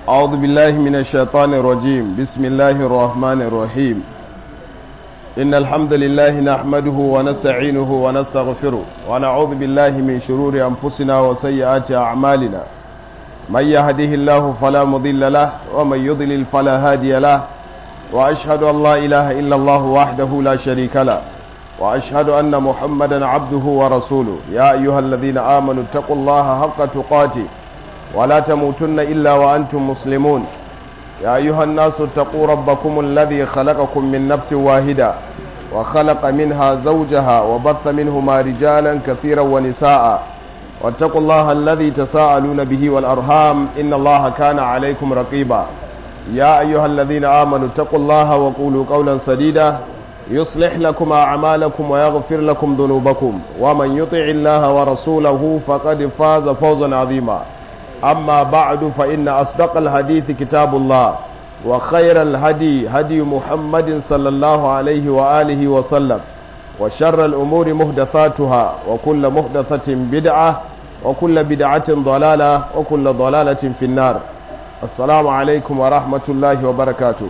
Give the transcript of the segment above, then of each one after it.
أعوذ بالله من الشيطان الرجيم بسم الله الرحمن الرحيم إن الحمد لله نحمده ونستعينه ونستغفره ونعوذ بالله من شرور أنفسنا وسيئات أعمالنا من يهده الله فلا مضل له ومن يضلل فلا هادي له وأشهد أن لا إله إلا الله وحده لا شريك له وأشهد أن محمدا عبده ورسوله يا أيها الذين آمنوا اتقوا الله حق تقاته ولا تموتن إلا وأنتم مسلمون يا أيها الناس اتقوا ربكم الذي خلقكم من نفس واحدة وخلق منها زوجها وبث منهما رجالا كثيرا ونساء واتقوا الله الذي تساءلون به والأرham إن الله كان عليكم رقيبا يا أيها الذين آمنوا اتقوا الله وقولوا قولا سديدا يصلح لكم أعمالكم ويغفر لكم ذنوبكم ومن يطع الله ورسوله فقد فاز فوزا عظيما أما بعد فإن أصدق الحديث كتاب الله وخير الهدي هدي محمد صلى الله عليه وآله وسلم وشر الأمور مهدثاتها وكل مهدثة بدعة وكل بدعة ضلالة وكل ضلالة في النار السلام عليكم ورحمة الله وبركاته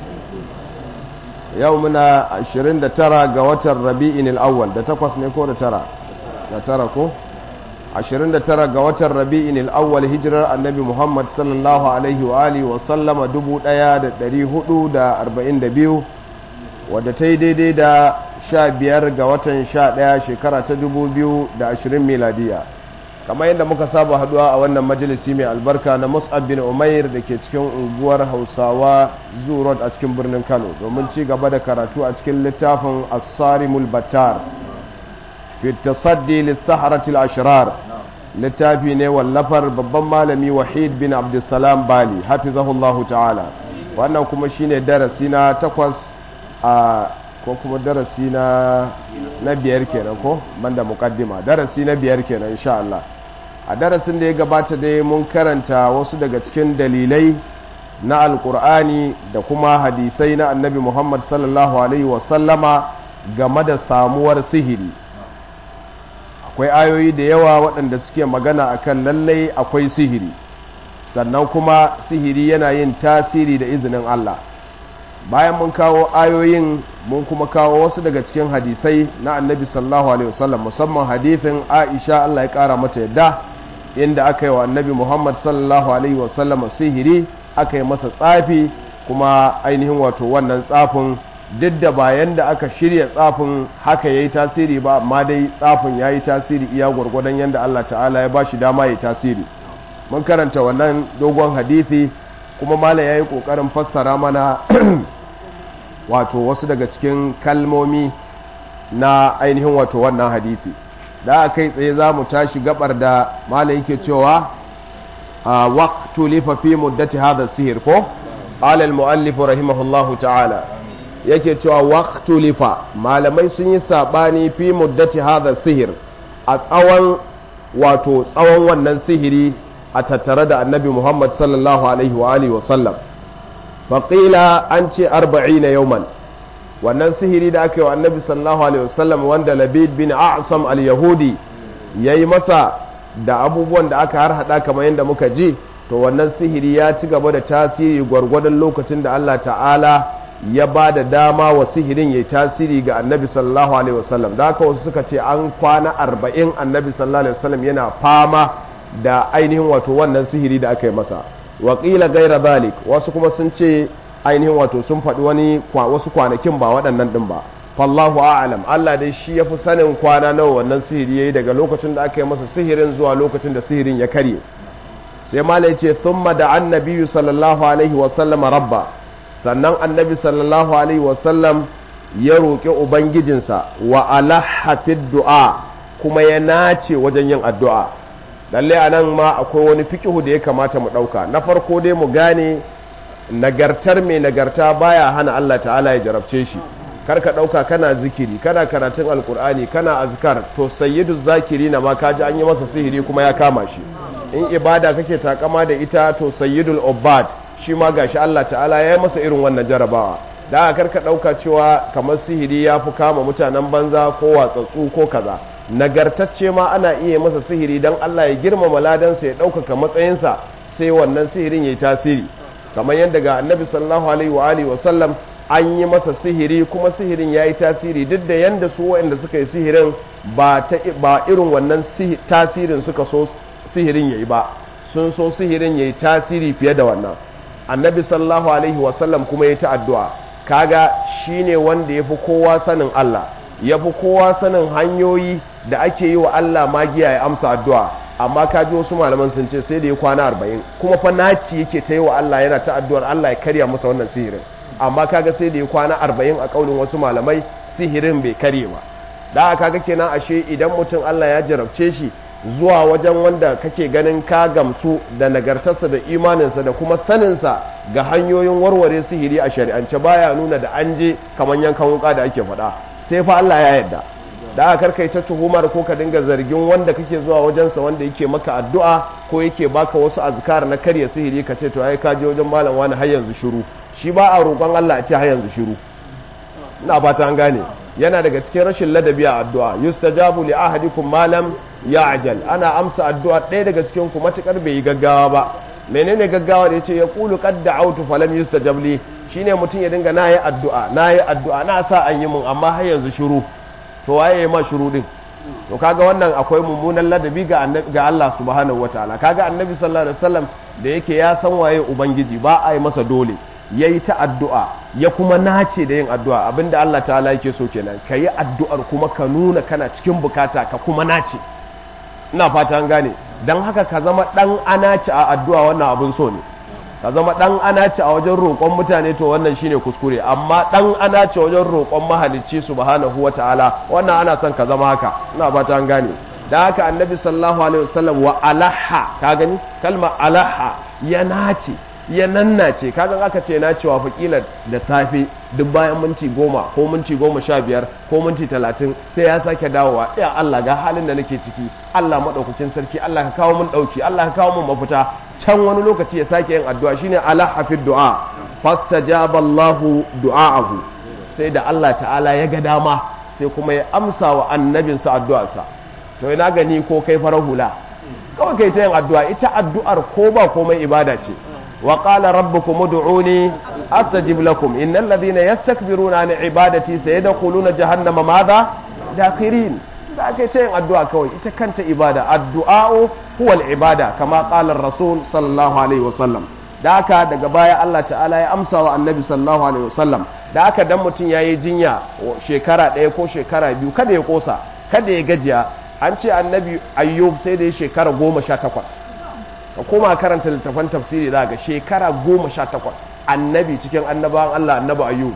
يومنا 29 ga watan rabi'in al-awwal da takwas ne ko da tara da tara ko 29 ga watan rabi'in al-awwal hijirar annabi Muhammad sallallahu alaihi wa alihi wa sallama 1442 wadda ta yi daidai da 15 ga watan 11 shekara ta 2020 miladiya kamar yadda muka saba haduwa a wannan majalisi mai albarka na Mus'ab bin Umair da ke cikin unguwar Hausawa Zurot a cikin birnin Kano domin ci gaba da karatu a cikin littafin As-Sarimul Battar fi tasaddi lis-saharatil ashrar littafi ne wallafar babban malami Wahid bin Abdulsalam Bali hafizahullahu ta'ala wannan kuma shine darasi na takwas a ko kuma darasi na na biyar kenan ko banda muqaddima darasi na biyar kenan insha Allah a darasin da ya gabata dai mun karanta wasu daga cikin dalilai na alkur'ani da kuma hadisai na annabi Muhammad sallallahu alaihi wasallama game da samuwar sihiri akwai ayoyi da yawa waɗanda suke magana akan lallai akwai sihiri sannan kuma sihiri yana yin tasiri da izinin Allah bayan mun kawo ayoyin mun kuma kawo wasu daga cikin hadisai na annabi sallallahu alaihi wasallam musamman hadithin Aisha Allah ya kara mata yadda inda aka yi wa annabi Muhammad sallallahu alaihi wasallam sihiri aka yi masa tsafi kuma ainihin wato wannan tsafin duk da bayan da aka shirya tsafin haka yayi tasiri ba amma dai tsafin yayi tasiri iya gwargwadon yadda Allah ta'ala ya bashi dama yayi tasiri mun karanta wannan dogon hadisi kuma malam yayi kokarin fassara mana wato wasu daga cikin kalmomi na ainihin wato wannan hadisi da kai tsaye za mu tashi gabar da malam yake cewa a waqtu lifa fi muddati hadha sihir ko qala al muallif rahimahullahu ta'ala yake cewa waqtu lifa malamai sun yi sabani fi muddati hadha sihir a tsawon wato tsawon wannan sihiri a tattare da annabi Muhammad sallallahu alaihi wa alihi wa sallam faƙila an ce arba'ina yauman wannan sihiri da aka yi wa annabi sallallahu alaihi wasallam wanda labid bin a'sam al-yahudi ya yi masa da abubuwan da aka har hada kamar yadda muka ji to wannan sihiri ya ci gaba da tasiri gwargwadon lokacin da Allah ta'ala ya ba da dama wa sihirin ya tasiri ga annabi sallallahu alaihi wasallam da haka wasu suka ce an kwana arba'in annabi sallallahu alaihi wasallam yana fama da ainihin wato wannan sihiri da aka yi masa waƙila gaira zalik wasu kuma sun ce ainihin wato sun faɗi wani wasu kwanakin ba waɗannan ɗin ba fallahu a'lam Allah dai shi ya fi sanin kwana nawa wannan sihiri yayi daga lokacin da aka yi masa sihirin zuwa lokacin da sihirin ya karye sai malai ce thumma da annabi sallallahu alaihi wa sallama rabba sannan annabi sallallahu alaihi wa sallam ya roƙi ubangijinsa wa alaha du'a kuma ya nace wajen yin addu'a lalle a nan ma akwai wani fikihu da ya kamata mu ɗauka na farko dai mu gane nagartar mai nagarta baya hana Allah ta'ala ya jarabce shi karka ɗauka kana zikiri kana karatun alkur'ani kana azkar to sayyidu zakiri na ma kaji an yi masa sihiri kuma ya kama shi in ibada kake takama da ita to sayyidul obad shi ma gashi Allah ta'ala ya yi masa irin wannan jarabawa da karka ɗauka cewa kamar sihiri ya fi kama mutanen banza ko watsatsu ko kaza nagartacce ma ana iya masa sihiri don Allah ya girmama ladansa ya ɗaukaka matsayinsa sai wannan sihirin yayi tasiri kamar yadda ga annabi sallallahu alaihi wa alihi wa sallam an yi masa sihiri kuma sihirin yayi tasiri duk da yanda su waɗanda suka yi sihirin ba ta ba irin wannan tasirin suka so sihirin yayi ba sun so sihirin yayi tasiri fiye da wannan annabi sallallahu alaihi wa sallam kuma yayi ta addu'a kaga shine wanda yafi kowa sanin Allah yafi kowa sanin hanyoyi da ake yi wa Allah magiya ya amsa addu'a amma ka ji wasu malaman sun ce sai da ya kwana arba'in kuma fa naci yake ta yi wa Allah yana ta addu'ar Allah ya karya masa wannan sihirin amma kaga sai da ya kwana arba'in a kaulin wasu malamai sihirin bai karye ba da kaga kenan ashe idan mutum Allah ya jarabce shi zuwa wajen wanda kake ganin ka gamsu da nagartarsa da imaninsa da kuma saninsa ga hanyoyin warware sihiri a shari'ance baya nuna da an je kamar yankan wuka da ake faɗa sai fa Allah ya yarda da aka karkai ta tuhumar ko ka dinga zargin wanda kake zuwa wajensa wanda yake maka addu'a ko yake baka wasu azkar na karya sihiri ka ce to ai ka je wajen malam wani har yanzu shiru shi ba a roƙon Allah a ce har yanzu shiru ina fata an gane yana daga cikin rashin ladabi a addu'a yustajabu li ahadikum malam ya'jal ana amsa addu'a ɗaya daga cikin ku matukar bai yi gaggawa ba menene gaggawa da yace ya qulu qad da'awtu falam yustajab li shine mutum ya dinga nayi addu'a nayi addu'a na sa an yi mun amma har yanzu shiru to waye ma shiru din to kaga wannan akwai mummunan ladabi ga ga Allah subhanahu wataala kaga annabi sallallahu alaihi wasallam da yake ya san waye ubangiji ba a yi masa dole yayi ta addu'a ya kuma nace da yin addu'a abinda Allah ta'ala yake so kenan kayi addu'ar kuma ka nuna kana cikin bukata ka kuma nace ina fata an gane dan haka ka zama dan anaci a addu'a wannan abin so ne ka zama dan anaci a wajen roƙon mutane to wannan shine kuskure amma dan anaci wajen roƙon mahalicci subhanahu wataala wannan ana son ka zama haka ina fata an gane da haka annabi sallallahu alaihi wasallam wa alaha ka gani kalma alaha ya nace ya nannace kaga aka ce na cewa fakilar da safe duk bayan minti goma ko minti goma sha biyar ko minti talatin sai ya sake dawowa ya Allah ga halin da nake ciki Allah maɗaukakin sarki Allah ka kawo min ɗauki Allah ka kawo min mafita can wani lokaci ya sake yin addu'a shine ala hafid du'a fastajaba Allahu du'aahu sai da Allah ta'ala ya ga dama sai kuma ya amsa wa annabinsa addu'arsa to ina gani ko kai farar hula kawai kai ta yin addu'a ita addu'ar ko ba komai ibada ce وقال ربكم ادعوني استجب لكم ان الذين يستكبرون عن عبادتي سيدخلون جهنم ماذا داخرين da aka yi ta yin addu'a kawai ita kanta ibada addu'a'o huwal ibada kama ƙalar rasul sallallahu alaihi wasallam da aka daga baya Allah ta'ala ya amsa wa annabi sallallahu alaihi wasallam da aka dan mutum ya yi jinya shekara ɗaya ko shekara biyu kada ya kosa kada ya gajiya an ce annabi ayyub sai da ya shekara goma sha takwas ka koma karanta littafan tafsiri za ga shekara goma sha takwas annabi cikin annabawan Allah annabi ayyub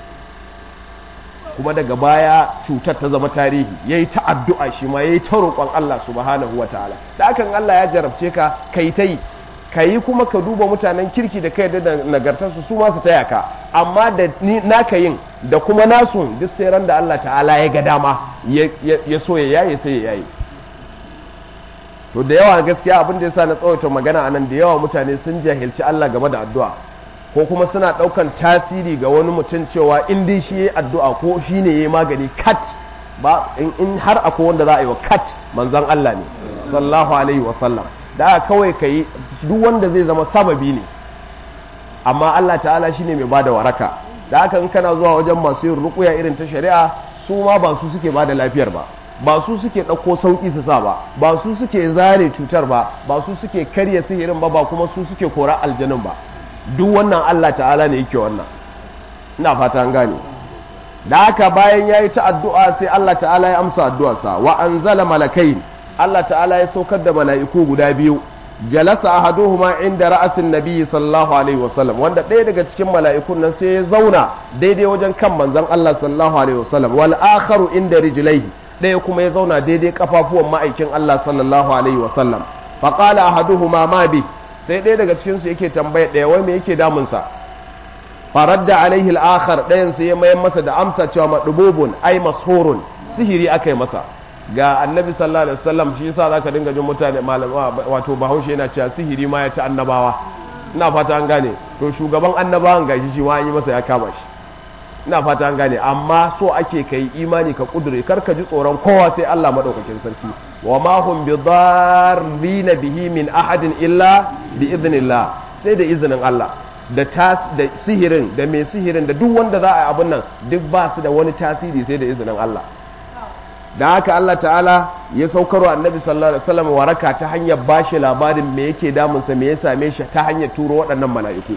kuma daga baya cutar ta zama tarihi ya yi ta addu'a shi ma ya yi ta roƙon Allah subhanahu wa ta'ala da akan Allah ya jarabce ka ka yi ta yi ka yi kuma ka duba mutanen kirki da kai da nagartarsu su masu taya ka amma da naka yin da kuma nasu duk sai ran da Allah ta'ala ya ga dama ya so ya yaye sai ya yaye to da yawa gaskiya abin da yasa na tsawaita magana anan da yawa mutane sun jahilci Allah game da addu'a ko kuma suna daukan tasiri ga wani mutum cewa in dai shi yayi addu'a ko shine yayi magani kat ba in har akwai wanda za a yi wa kat manzon Allah ne sallallahu alaihi wa sallam da kawai kai duk wanda zai zama sababi ne amma Allah ta'ala shine mai bada waraka da haka in kana zuwa wajen masu yin rukuya irin ta shari'a su ma ba su suke bada lafiyar ba ba su suke ɗauko sauƙi su sa ba ba su suke zare cutar ba ba su suke karya sihirin ba ba kuma su suke kora aljanin ba duk wannan Allah ta'ala ne yake wannan ina fata an gane da haka bayan ya yi ta addu'a sai Allah ta'ala ya amsa addu'arsa wa anzala malakai Allah ta'ala ya saukar da mala'iku guda biyu jalasa ahaduhuma inda ra'asin nabiyyi sallallahu alaihi wasallam wanda ɗaya daga cikin mala'ikun nan sai ya zauna daidai wajen kan manzon Allah sallallahu alaihi wasallam wal akharu inda rijlaihi ɗaya kuma ya zauna daidai kafafuwan ma'aikin Allah sallallahu alaihi wasallam faƙala ahaduhuma ma bi sai ɗaya daga cikinsu yake tambaya ɗaya wai me yake damunsa faradda alaihi al-akhar ɗayan sai ya mayar masa da amsa cewa madububun ai mashurun sihiri aka yi masa ga annabi sallallahu alaihi wasallam shi yasa zaka dinga jin mutane malama wato bahaushe yana cewa sihiri ma ya ci annabawa ina fata an gane to shugaban annabawan gashi shi ma an yi masa ya kama shi ina fata an gane amma so ake kai imani ka kudure kar ka ji tsoron kowa sai Allah madaukakin sarki wa ma hum bidarrina bihi min ahadin illa bi idnillah sai da izinin Allah da tas da sihirin da mai sihirin da duk wanda za a yi abun nan duk ba su da wani tasiri sai da izinin Allah da haka Allah ta'ala ya saukarwa annabi sallallahu alaihi wasallam waraka ta hanyar bashi labarin me yake damunsa me ya same shi ta hanyar turo waɗannan mala'iku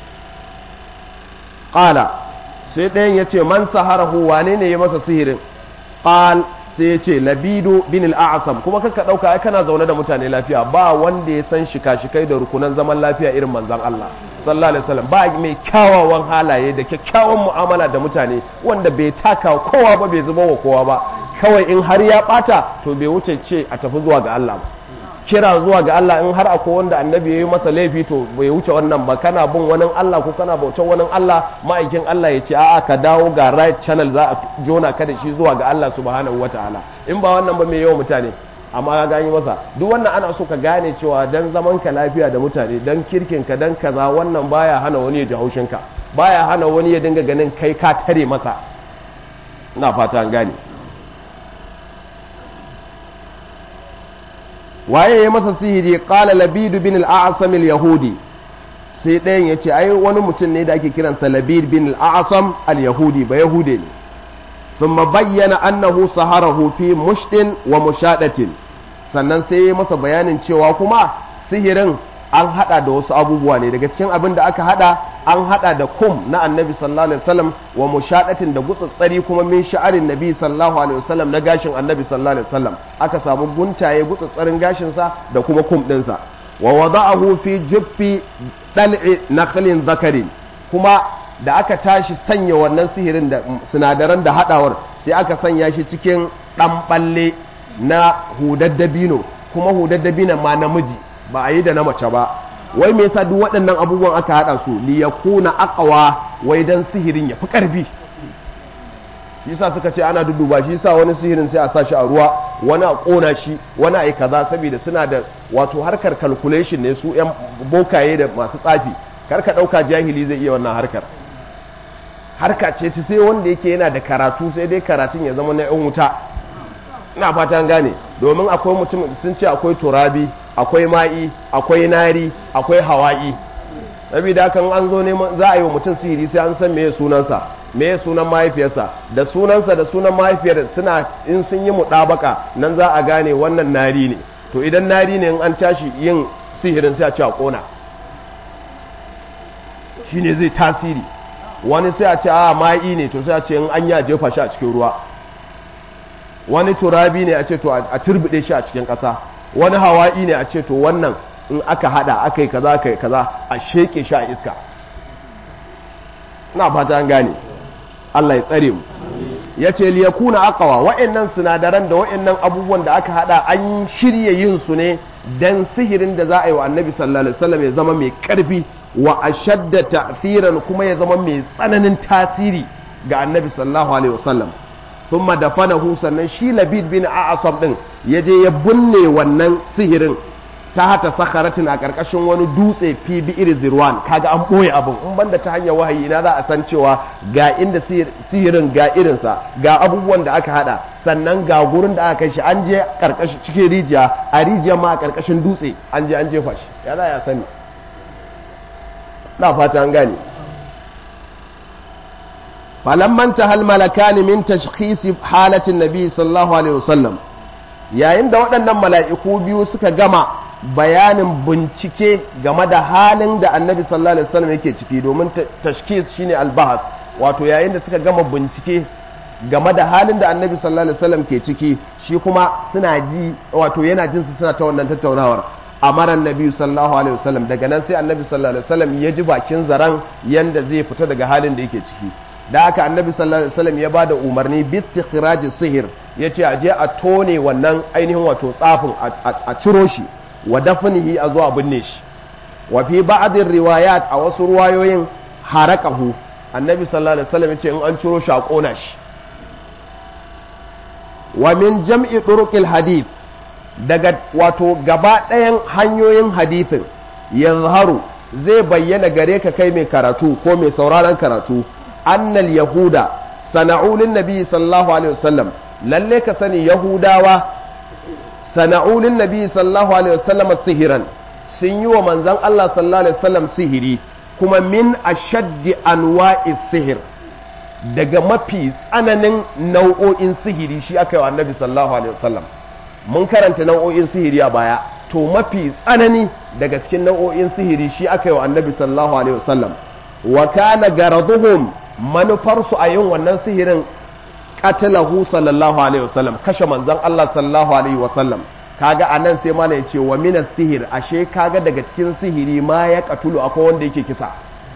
qala sai ɗayan ya ce man saharahu wane ne ya masa sihirin qal sai ya ce labidu bin al'asam kuma kanka ɗauka ai kana zaune da mutane lafiya ba wanda ya san shika-shikai da rukunan zaman lafiya irin manzan Allah sallallahu alaihi wasallam ba mai kyawawan halaye da kyakkyawan mu'amala da mutane wanda bai taka kowa ba bai zuba wa kowa ba kawai in har ya bata to bai wuce ce a tafi zuwa ga Allah ba kira zuwa ga Allah in har akwai wanda annabi ya yi masa laifi to bai wuce wannan ba kana bin wani Allah ko kana bautar wani Allah ma'aikin Allah ya ce a'a ka dawo ga right channel za a jona ka da shi zuwa ga Allah subhanahu wataala in ba wannan ba mai yawan mutane amma ka gani masa duk wannan ana so ka gane cewa dan zaman ka lafiya da mutane dan kirkin ka dan kaza wannan baya hana wani ya ji haushin ka baya hana wani ya dinga ganin kai ka tare masa ina fata an gane waye ya masa sihiri qala labid bin al-a'sam al-yahudi sai ɗayan ya ce ai wani mutum ne da ake kiransa labid bin al-a'sam al-yahudi ba yahude ne thumma bayyana annahu saharahu fi mushdin wa mushadatin sannan sai ya masa bayanin cewa kuma sihirin an hada da wasu abubuwa ne daga cikin abin da aka hada an hada da kum na annabi sallallahu alaihi wasallam wa mushadatin da gutsatsari kuma min sha'arin nabi sallallahu alaihi wasallam na gashin annabi sallallahu alaihi wasallam aka samu guntaye gutsatsarin gashin sa da kuma kum din sa wa wada'ahu fi juffi dal'i nakhlin zakarin kuma da aka tashi sanya wannan sihirin da sinadaran da hadawar sai aka sanya shi cikin dan balle na hudaddabino kuma hudaddabino ma namiji ba a yi da na mace ba wai me yasa duk waɗannan abubuwan aka haɗa su li yakuna aqwa wai dan sihirin ya fi ƙarfi shi yasa suka ce ana duduba shi yasa wani sihirin sai a sa shi a ruwa wani a ƙona shi wani a yi kaza saboda suna da wato harkar calculation ne su yan bokaye da masu tsafi kar ka ɗauka jahili zai iya wannan harkar harka ce ta sai wanda yake yana da karatu sai dai karatun ya zama na yan wuta ina fatan gane domin akwai mutum sun ce akwai turabi akwai ma'i akwai nari akwai hawa'i saboda hakan an zo neman za a yi wa mutum sihiri sai an san meye sunansa meye sunan mahaifiyarsa da sunansa da sunan mahaifiyar suna in sun yi muɗabaka nan za a gane wannan nari ne to idan nari ne in an tashi yin sihirin sai a ce a kona shine zai tasiri wani sai a ce a ma'i ne to sai a ce in an ya jefa shi a cikin ruwa wani turabi ne a ce to a turbide shi a cikin ƙasa wani hawa'i ne a ce to wannan in aka hada aka yi kaza aka yi kaza a sheke shi a iska na fata an gane Allah ya tsare mu ya ce liyakuna aqwa wa'annan sinadaran da wa'annan abubuwan da aka hada an shirya yin su ne dan sihirin da za a yi wa annabi sallallahu alaihi wasallam ya zama mai karfi wa ashadda ta'thiran kuma ya zama mai tsananin tasiri ga annabi sallallahu alaihi wasallam thumma dafanahu sannan shi labid bin a'asam din ya je ya binne wannan sihirin ta hata sakaratin a karkashin wani dutse fi bi iri zirwan kaga an boye abin in banda ta hanyar wahayi ina za a san cewa ga inda sihirin ga irinsa ga abubuwan da aka hada sannan ga gurin da aka kai shi an je karkashin cikin rijiya a rijiya ma a karkashin dutse an je an jefa shi ya za ya sani na fata an gane فلما انتهى الملكان من تشخيص حالة النبي صلى الله عليه وسلم yayin da waɗannan mala'iku biyu suka gama bayanin bincike game da halin da annabi sallallahu alaihi wasallam yake ciki domin tashkis shine albahas wato yayin da suka gama bincike game da halin da annabi sallallahu alaihi wasallam ke ciki shi kuma suna ji wato yana jin su suna ta wannan tattaunawar amaran nabi sallallahu alaihi wasallam daga nan sai annabi sallallahu alaihi wasallam ya ji bakin zaran yanda zai fita daga halin da yake ciki da aka annabi sallallahu alaihi wasallam ya bada umarni bi istikhrajis sihir yace a je a tone wannan ainihin wato tsafin a ciro shi wa dafnihi a zuwa binne shi wa fi ba'dhi riwayat a wasu ruwayoyin harakahu annabi sallallahu alaihi wasallam yace in an ciro shi a kona shi wa min jam'i turuqil hadith daga wato gaba ɗayan hanyoyin hadithin yazharu zai bayyana gare ka kai mai karatu ko mai sauraron karatu annal yahuda sana'u lin nabi sallallahu alaihi wasallam lalle ka sani yahudawa sana'u lin nabi sallallahu alaihi wasallam sihiran sun yi wa manzon Allah sallallahu alaihi wasallam sihiri kuma min ashaddi anwa'i sihir daga mafi tsananin nau'o'in sihiri shi aka yi wa annabi sallallahu alaihi wasallam mun karanta nau'o'in sihiri a baya to mafi tsanani daga cikin nau'o'in sihiri shi aka yi wa annabi sallallahu alaihi wasallam wa kana garaduhum manufarsu a yin wannan sihirin qatalahu sallallahu alaihi wasallam kashe manzon Allah sallallahu alaihi wasallam kaga anan sai mala ya ce wa minas sihir ashe kaga daga cikin sihiri ma ya katulu akwai wanda yake kisa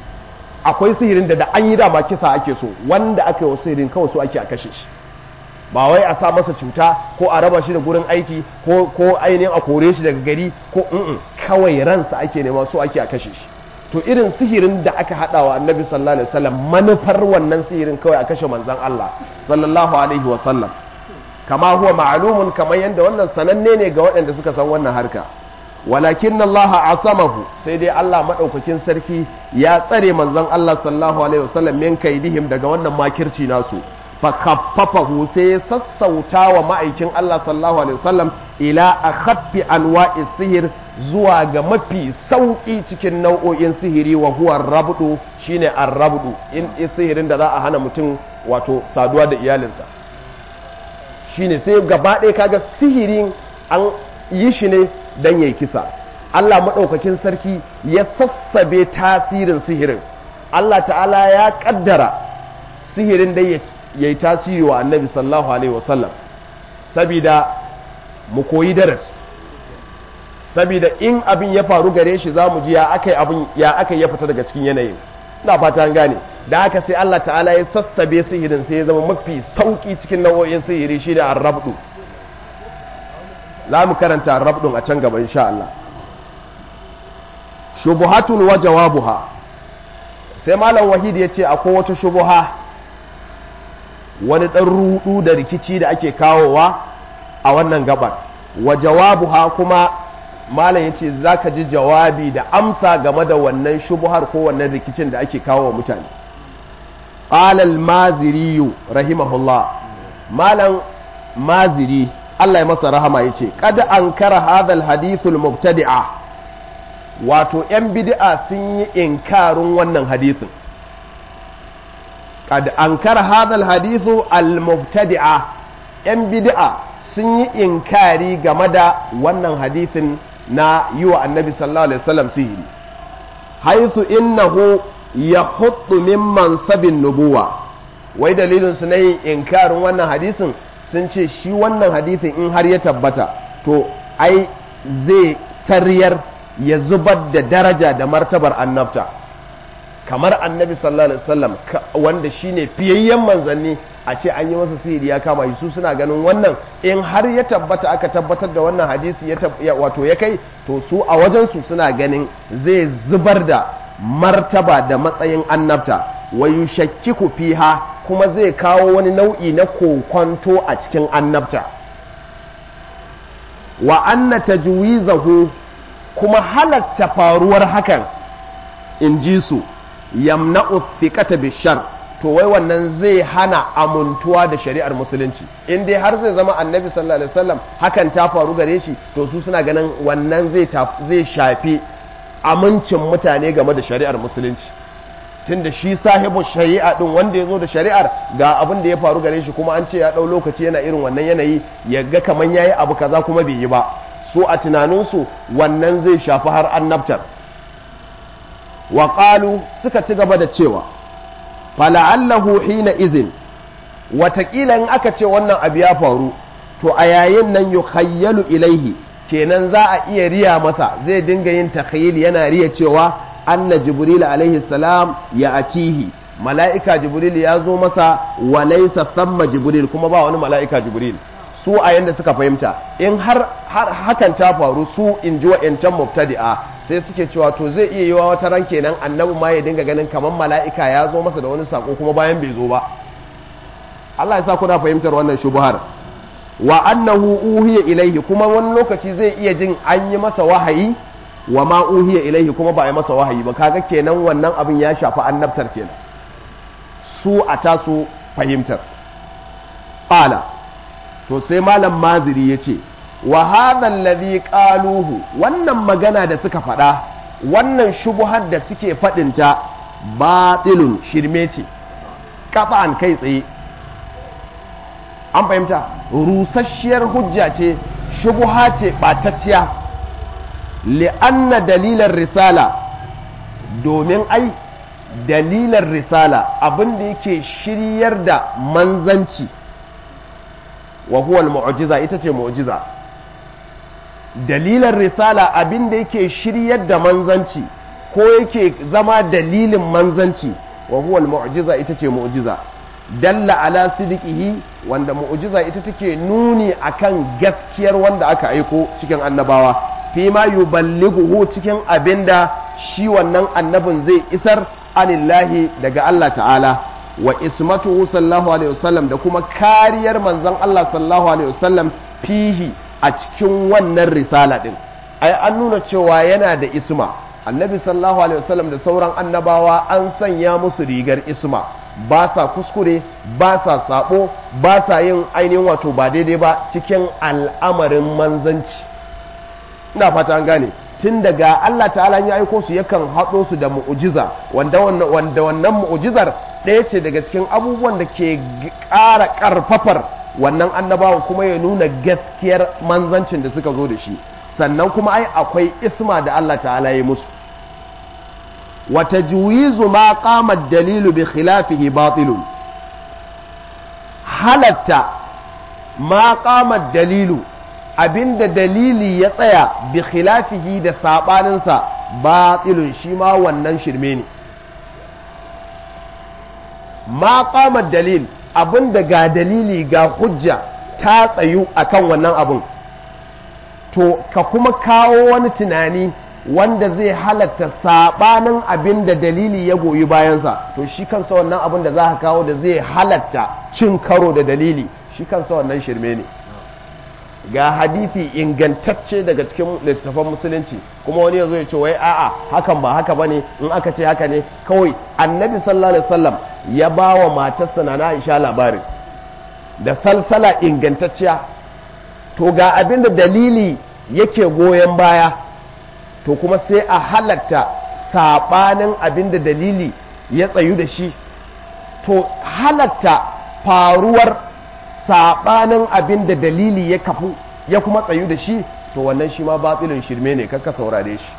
akwai sihirin da da an yi dama kisa ake so wanda aka yi wa sihirin kawai so ake a kashe shi ba wai a sa masa cuta ko a raba shi da gurin aiki ko ko ainihin a kore shi daga gari ko mm kawai ransa ake nema so ake a kashe shi to irin sihirin da aka hada wa annabi sallallahu alaihi wasallam manufar wannan sihirin kawai a kashe manzon Allah sallallahu alaihi wasallam kama huwa ma'lumun kamar yadda wannan sananne ne ga waɗanda suka san wannan harka walakin Allah asamahu sai dai Allah madaukakin sarki ya tsare manzon Allah sallallahu alaihi wasallam min kaidihim daga wannan makirci nasu fa khaffafahu sai ya sassauta wa ma'aikin Allah sallallahu alaihi wasallam ila akhaffi anwa'is sihir zuwa ga mafi sauki cikin nau'o'in sihiri wa huwa rabdu shine ar-rabdu in sihirin da za a hana mutum wato saduwa da iyalinsa shine sai gaba ɗaya kaga sihirin an yi shi ne don yayi kisa Allah maɗaukakin sarki ya sassabe tasirin sihirin Allah ta'ala ya ƙaddara sihirin da ya yi tasiri wa annabi sallallahu alaihi wasallam sabida mu koyi darasi sabida in abin ya faru gare shi za mu ji ya aka abin ya aka ya fita daga cikin yanayin ina fata an gane da haka sai Allah ta'ala ya sassabe sihirin sai ya zama mafi sauki cikin nau'o'in sihiri shi da arrabdu za mu karanta arrabdun a can gaba insha Allah shubuhatun wa jawabuha sai malam wahid ya ce akwai wata shubuha wani ɗan rudu da rikici da ake kawowa a wannan gabar wa jawabuha kuma malam ya ce za ka ji jawabi da amsa game da wannan shubuhar ko wannan rikicin da ake kawo wa mutane ƙalal maziriyu rahimahullah malam maziri Allah ya masa rahama ya ce kada an kara hadal hadithul mubtadi'a wato 'yan bid'a sun yi inkarin wannan hadithin kad an kara hadal hadithu al-mubtadi'a 'yan bid'a sun yi inkari game da wannan hadithin na yi wa annabi sallallahu alaihi wasallam sihiri haithu innahu ya hudu min mansabin nubuwa wai dalilin su na yin inkarin wannan hadisin sun ce shi wannan hadisin in har ya tabbata to ai zai sariyar ya zubar da daraja da martabar annabta kamar annabi sallallahu alaihi wasallam wanda shine fiyayyen manzanni a ce an yi masa sihiri ya kama su suna ganin wannan in har ya tabbata aka tabbatar da wannan hadisi ya wato ya kai to su a wajensu suna ganin zai zubar da martaba da matsayin annabta wa yushakkiku fiha kuma zai kawo wani nau'i na kokonto a cikin annabta wa anna tajwizahu kuma halatta faruwar hakan in ji su yamna'u thiqata bishar to wai wannan zai hana amuntuwa da shari'ar musulunci in dai har zai zama annabi sallallahu alaihi wasallam hakan ta faru gare shi to su suna ganin wannan zai zai shafi amincin mutane game da shari'ar musulunci tunda shi sahibu shari'a din wanda ya zo da shari'ar ga abin da ya faru gare shi kuma an ce ya ɗau lokaci yana irin wannan yanayi ya ga kaman yayi abu kaza kuma bai yi ba su a tunaninsu wannan zai shafi har annabtar wa suka ci gaba da cewa fala'allahu hina izin watakila in aka ce wannan abu ya faru to a yayin nan yukhayyalu ilaihi kenan za a iya riya masa zai dinga yin takhayyul yana riya cewa anna jibril alaihi salam ya atihi mala'ika jibril ya zo masa wa laysa thamma jibril kuma ba wani mala'ika jibril su a yanda suka fahimta in har hakan ta faru su in ji wa'yancan mubtadi'a sai suke cewa to zai iya yiwa wata ran kenan annabi ma ya dinga ganin kamar mala'ika ya zo masa da wani sako kuma bayan bai zo ba Allah ya sa kuna fahimtar wannan shubuhar wa annahu uhiya ilaihi kuma wani lokaci zai iya jin an yi masa wahayi wa ma uhiya ilaihi kuma ba a yi masa wahayi ba kaga kenan wannan abin ya shafi annabtar kenan su a tasu fahimtar ƙala to sai malam maziri ya ce wa hadhan ladhi qaluhu wannan magana da suka faɗa wannan shubuhar da suke faɗinta batilun shirme ce kafa'an kai tsaye an fahimta rusasshiyar hujja ce shubuha ce ɓatacciya li'anna dalilar risala domin ai dalilar risala abin da yake shiryar da manzanci wa huwa mu'jiza ita ce mu'jiza dalilar risala abin da yake shiryar da manzanci ko yake zama dalilin manzanci wa huwa mu'jiza ita ce mu'jiza dalla ala sidiqihi wanda mu'jiza ita take nuni akan gaskiyar wanda aka aiko cikin annabawa fi ma yuballighuhu cikin abinda shi wannan annabin zai isar anillahi daga Allah ta'ala wa ismatuhu sallallahu alaihi wasallam da kuma kariyar manzon Allah sallallahu alaihi wasallam fihi a cikin wannan risala din ai an nuna cewa yana da isma annabi sallallahu alaihi wasallam da sauran annabawa an sanya musu rigar isma ba sa kuskure ba sa sabo ba sa yin ainihin wato ba daidai ba cikin al'amarin manzanci ina fata an gane tun daga Allah ta'ala ya aiko su yakan haɗo su da mu'ujiza wanda wannan mu'ujizar ɗaya ce daga cikin abubuwan da ke ƙara ƙarfafar wannan annabawan kuma ya nuna gaskiyar manzancin da suka zo da shi sannan kuma ai akwai isma da Allah ta'ala ya musu wata juwizu ma qama dalilu bi khilafihi batilun halatta ma qama dalilu abinda dalili ya tsaya bi khilafihi da sabaninsa batilun shi ma wannan shirme ne ma qama dalil abinda ga dalili ga hujja ta tsayu akan wannan abun to ka kuma kawo wani tunani wanda zai halatta sabanin abin da dalili ya goyi bayansa to shi kansa wannan abin da za ka kawo da zai halatta cin karo da dalili shi kansa wannan shirme ne ga hadithi ingantacce daga cikin littattafan musulunci kuma wani ya zo ya ce wai a'a hakan ba haka bane in aka ce haka ne kawai annabi sallallahu alaihi wasallam ya ba wa matarsa na Aisha labarin da salsala ingantacciya to ga abin da dalili yake goyon baya to kuma sai a halatta saɓanin abin da dalili ya tsayu da shi to halatta faruwar saɓanin abin da dalili ya kafu ya kuma tsayu da shi to wannan shi ma batsilin shirme ne kakka saurare shi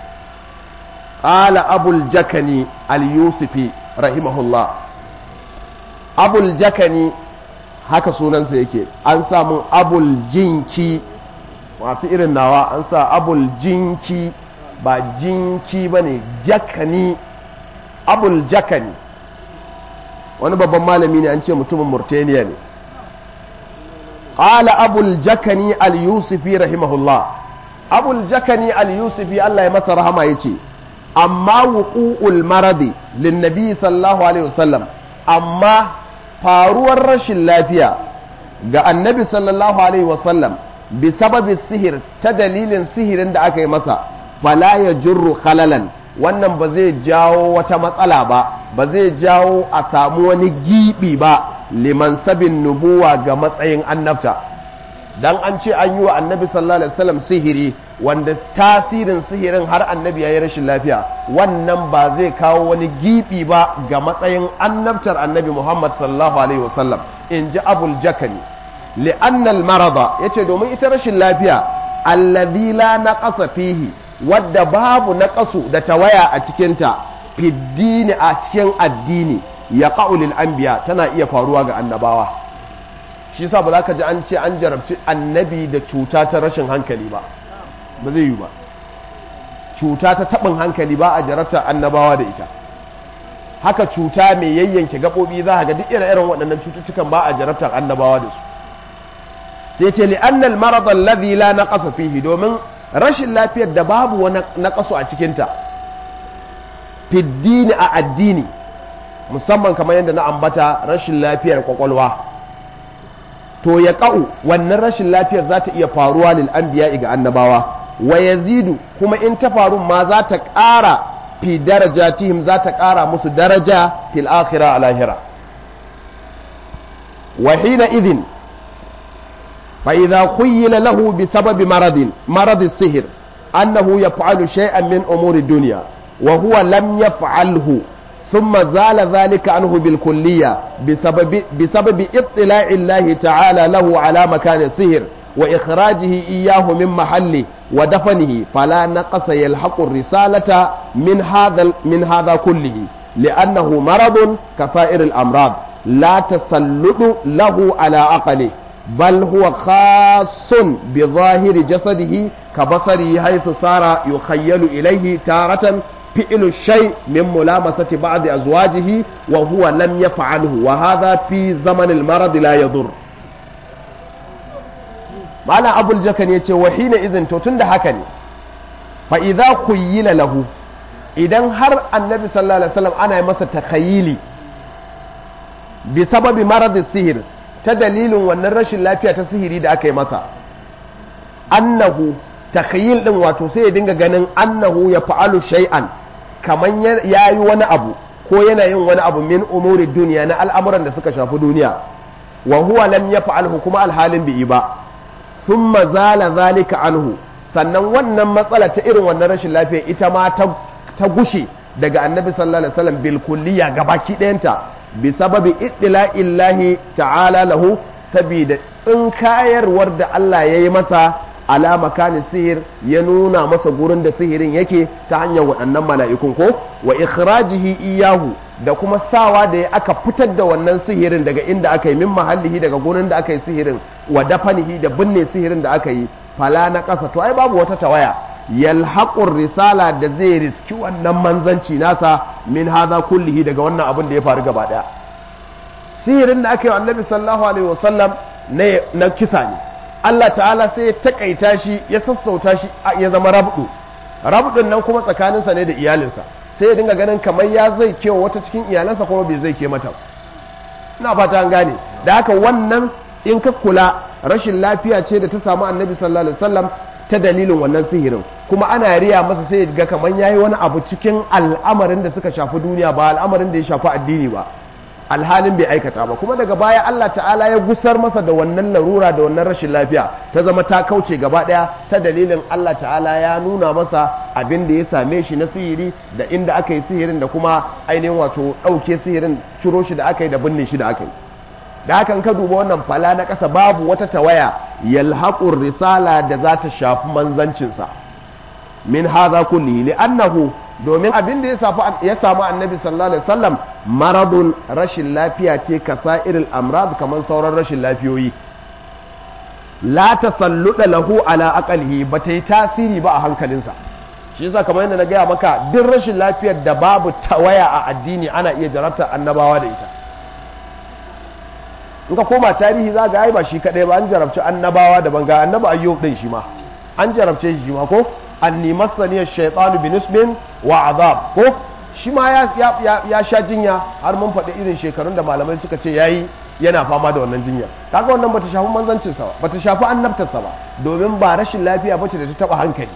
ƙala abul jakani al-yusufi rahimahullah abul jakani haka sunansa yake an samu abul jinki masu irin nawa an sa abul jinki ba jinki ba ne jakani abul jakani wani babban malami ne an ce mutumin murtaniya ne ƙala abul jakani al-yusufi rahimahullah abul jakani al-yusufi Allah ya masa rahama ya ce amma wuqu'ul maradi lin nabi sallallahu alaihi wasallam amma faruwar rashin lafiya ga annabi sallallahu alaihi wasallam bi sababi sihir ta dalilin sihirin da aka yi masa fala ya jurru khalalan wannan ba zai jawo wata matsala ba ba zai jawo a samu wani gibi ba liman sabin nubuwa ga matsayin annabta dan an ce an yi wa annabi sallallahu alaihi wasallam sihiri wanda tasirin sihirin har annabi ya yi rashin lafiya wannan ba zai kawo wani gibi ba ga matsayin annabtar annabi muhammad sallallahu alaihi wasallam in ji abul jakani li'annal marada yace domin ita rashin lafiya allazi la naqasa fihi wadda babu naqasu da tawaya a cikinta fiddini a cikin addini ya lil anbiya tana iya faruwa ga annabawa shi yasa ba za ka ji an ce an jarabci annabi da cuta ta rashin hankali ba ba zai yi ba cuta ta taɓin hankali ba a jarabta annabawa da ita haka cuta mai yayyanke gaɓoɓi za a ga duk irin waɗannan cututtukan ba a jarabtar annabawa da su sai ce li annal marad alladhi la naqasa fihi domin rashin lafiyar da babu wani naqasu a cikinta fiddini a addini musamman kamar yadda na ambata rashin lafiyar kwakwalwa to ya ka'u wannan rashin lafiyar za ta iya faruwa lil anbiya ga annabawa wa yazidu kuma in ta faru ma za ta ƙara fi darajatihim za ta ƙara musu daraja fil akhirah a lahira wa hina idhin fa idza khuyyila lahu bi sababi maradin marad sihir annahu yaf'alu shay'an min umuri dunya wa huwa lam yaf'alhu ثم زال ذلك عنه بالكلية بسبب, بسبب اطلاع الله تعالى له على مكان السهر وإخراجه إياه من محله ودفنه فلا نقص يلحق الرسالة من هذا من هذا كله لأنه مرض كسائر الأمراض لا تسلط له على عقله بل هو خاص بظاهر جسده كبصره حيث صار يخيل إليه تارة فعل الشيء من ملامسة بعض أزواجه وهو لم يفعله وهذا في زمن المرض لا يضر ma'ana abul jakan ya ce wahina izin to tun da haka ne fa idza khuyyila lahu idan har annabi sallallahu alaihi wasallam ana masa takhayili bi sababi marad sihir ta dalilin wannan rashin lafiya ta sihiri da aka yi masa annahu takhayyil din wato sai ya dinga ganin annahu ya fa'alu shay'an kaman ya yi wani abu ko yana yin wani abu min umuri duniya na al'amuran da suka shafi duniya wa huwa lam yaf'alhu kuma alhalin bai yi ba thumma zala zalika anhu sannan wannan matsala ta irin wannan rashin lafiya ita ma ta gushe daga annabi sallallahu alaihi wasallam bil kulliya gabaki ɗayanta bi sababi illahi ta'ala lahu saboda tsinkayarwar da Allah ya yi masa ala makani sihir ya nuna masa gurin da sihirin yake ta hanyar waɗannan mala'ikun ko wa ikhrajihi iyahu da kuma sawa da ya aka fitar da wannan sihirin daga inda aka yi min mahallihi daga gurin da aka yi sihirin wa dafanihi da binne sihirin da aka yi fala na ƙasa to ai babu wata tawaya yalhaqur risala da zai riski wannan manzanci nasa min hadha kullihi daga wannan abin da ya faru gaba daya sihirin da aka yi annabi sallallahu alaihi wasallam na kisa ne Allah ta'ala sai ya takaita shi ya sassauta shi ya zama rabdu rabdun nan kuma tsakaninsa ne da iyalinsa sai ya dinga ganin kamar ya zai kewa wata cikin iyalansa kuma bai zai ke mata ina fata an gane da haka wannan in ka kula rashin lafiya ce da ta samu annabi sallallahu alaihi wasallam ta dalilin wannan sihirin kuma ana riya masa sai ya ga kamar yayi wani abu cikin al'amarin da suka shafi duniya ba al'amarin da ya shafi addini ba alhalin bai aikata ba kuma daga baya Allah ta'ala ya gusar masa da wannan larura da wannan rashin lafiya ta zama ta kauce gaba daya ta dalilin Allah ta'ala ya nuna masa abin da ya same shi na sihiri da inda aka yi sihirin da kuma ainihin wato ɗauke sihirin ciro shi da aka yi da binne shi da aka yi da hakan ka duba wannan fala na ƙasa babu wata tawaya yalhaqur risala da za ta shafi manzancinsa min hadha kulli li'annahu domin abin da ya samu annabi sallallahu alaihi wasallam maradun rashin lafiya ce kasa'iril amrad kamar sauran rashin lafiyoyi la tasalluda lahu ala aqalihi ba ta yi tasiri ba a hankalinsa shi yasa kamar yadda na gaya maka duk rashin lafiyar da babu tawaya a addini ana iya jarabta annabawa da ita in ka koma tarihi za ga ai ba shi kadai ba an jarabci annabawa da banga annaba ayyub din shi ma an jarabce shi ma ko anni masani shaytanu bi nisbin wa azab ko shi ma ya, ya, sha jinya har mun faɗi irin shekarun da malamai suka ce yayi yana fama da wannan jinyar kaga wannan bata shafi manzancinsa ba bata shafi annabtarsa ba domin ba rashin lafiya bace da ta taba hankali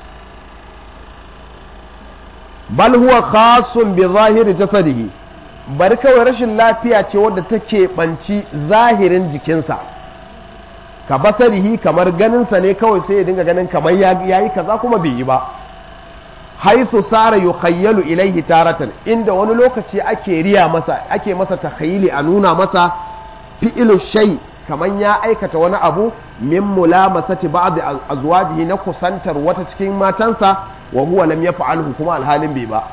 bal huwa khasun bi zahiri jasadihi bari kawai rashin lafiya ce wadda take banci zahirin jikinsa ka basarihi kamar ganinsa ne kawai sai ya dinga ganin kamar ya yi kaza kuma bai yi ba haisu sara yukhayyalu ilaihi taratan inda wani lokaci ake riya masa ake masa takhayyili a nuna masa fi'ilu shay kamar ya aikata wani abu min mulamasati ba'd azwajihi na kusantar wata cikin matansa wa huwa lam yaf'alhu kuma alhalin bai ba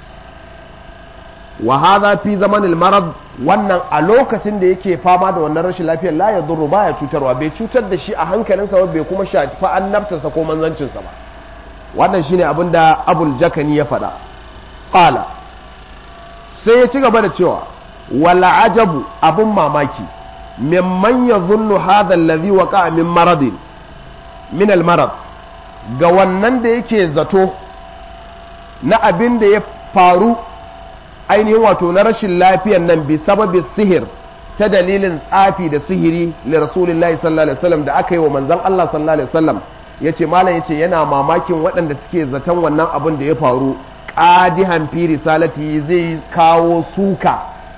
wa hadha fi zamanil marad wannan a lokacin da yake fama da wannan rashin lafiyar la ya durru baya cutarwa bai cutar da shi a hankalinsa ba bai kuma shafi annabtarsa ko manzancinsa ba wannan shine abin da abul jakani ya faɗa qala sai ya ci gaba da cewa wala ajabu abun mamaki mimman yadhunnu hadha alladhi waqa'a min maradin min al marad ga wannan da yake zato na abin da ya faru ainihin wato na rashin lafiyan nan bi sababi sihir ta dalilin tsafi da sihiri li rasulillahi sallallahu alaihi wasallam da aka yi wa manzon Allah sallallahu alaihi wasallam yace malam yace yana mamakin waɗanda suke zaton wannan abin da ya faru qadihan fi risalati zai kawo suka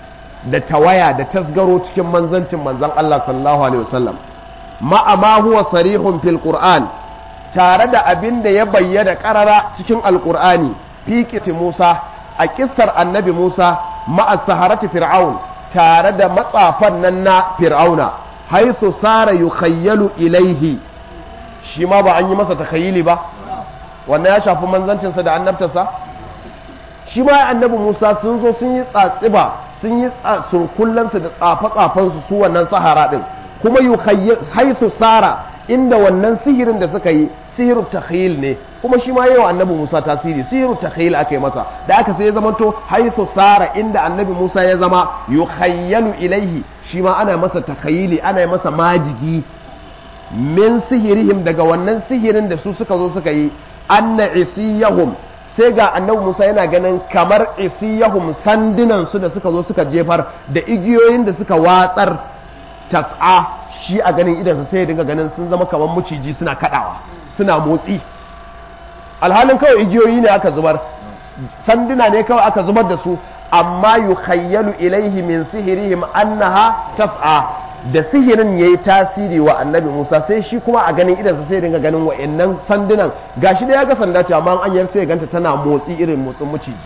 da tawaya da tasgaro cikin manzancin manzan Allah sallallahu alaihi wasallam ma'a ma huwa sarihun fil qur'an tare da abin da ya bayyana karara cikin alqur'ani fi Musa a kissar annabi Musa ma'a saharati fir'aun tare da matsafan nan na fir'auna haithu sara yukhayyalu ilaihi shi ma ba an yi masa takhayyili ba wannan ya shafi manzancinsa da annabtarsa shi ma annabi Musa sun zo sun yi tsatsiba sun yi surkullansu da tsafe-tsafensu su wannan sahara din kuma haisu sara inda wannan sihirin da suka yi sihiru takhyil ne kuma shi ma yawa annabi Musa tasiri sihiru takhyil aka yi masa da aka sai ya zama to haisu sara inda annabi Musa ya zama yukhayyalu ilaihi shi ma ana masa takhyili ana masa majigi min sihirihim daga wannan sihirin da su suka zo suka yi anna isiyahum sai ga annabi Musa yana ganin kamar isiyahum sandunan su da suka zo suka jefar da igiyoyin da suka watsar tas'a shi a ganin idansa sai ya dinga ganin sun zama kamar muciji suna kadawa suna motsi alhalin kawai igiyoyi ne aka zubar sanduna ne kawai aka zubar da su amma yukhayyalu ilaihi min sihirihim annaha tas'a da sihirin yayi tasiri wa annabi Musa sai shi kuma a ganin idansa sai ya dinga ganin wa'annan sandunan gashi da ya ga sanda ce amma an yar sai ya ganta tana motsi irin motsin muciji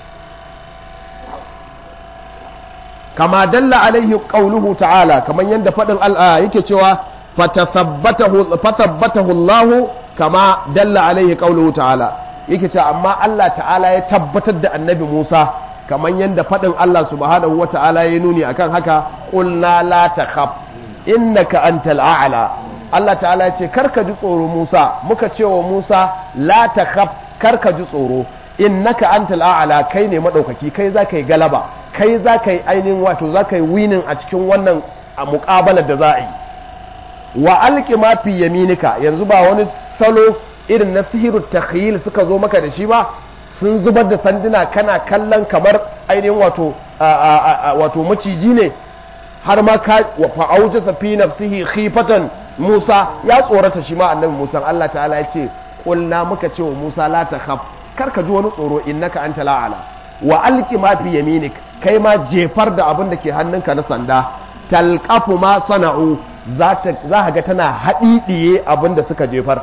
kama dalla alaihi qauluhu ta'ala kaman yanda fadin al'a yake cewa fatathabbatahu fathabbatahu Allah kama dalla alaihi qauluhu ta'ala yake cewa amma Allah ta'ala ya tabbatar da annabi Musa kaman yanda fadin Allah subhanahu wata'ala ya nuni akan haka qulna la takhaf innaka antal a'la Allah ta'ala ya ce karka ji tsoro Musa muka ce wa Musa la takhaf karka ji tsoro innaka antal a'la kai ne madaukaki kai za ka yi galaba kai za ka yi ainihin wato za ka yi winin a cikin wannan muƙabalar da za a yi wa alƙi ma fi yaminika yanzu ba wani salo irin na sihiru takhyil suka zo maka da shi ba sun zubar da sanduna kana kallon kamar ainihin wato wato maciji ne har ma ka fa auja fi nafsihi khifatan Musa ya tsorata shi ma annabi Musa Allah ta'ala ya ce qulna muka ce wa Musa la takhaf kar ka ji wani tsoro innaka anta la'ala wa alqi ma fi yaminik kai ma jefar da abin da ke hannunka na sanda talqafu ma sana'u za ka ga tana haɗiɗiye abin da suka jefar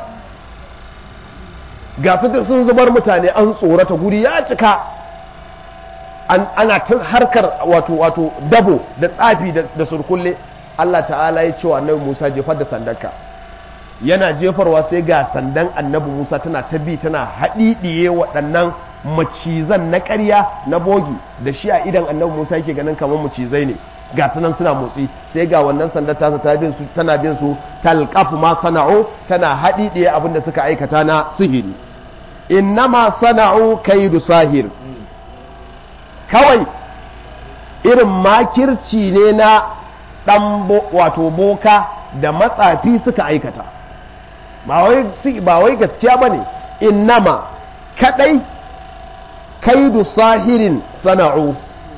ga su sun zubar mutane an tsorata guri ya cika ana ta harkar wato wato dabo da tsafi da surkulle Allah ta'ala ya ce wa annabi Musa jefar da sandanka yana jefarwa sai ga sandan annabi Musa tana ta bi tana haɗiɗiye waɗannan macizan na ƙarya na bogi da shi a idan annabi Musa yake ganin kamar macizai ne ga sunan suna motsi sai ga wannan sandar tasa ta bin su tana bin su talqafu ma sana'u tana haɗiɗiye abin da suka aikata na sihiri innama sana'u kaidu sahir kawai irin makirci ne na ɗan wato boka da matsafi suka aikata ba wai gaskiya ba ne innama kaɗai kaidu sahirin sana'u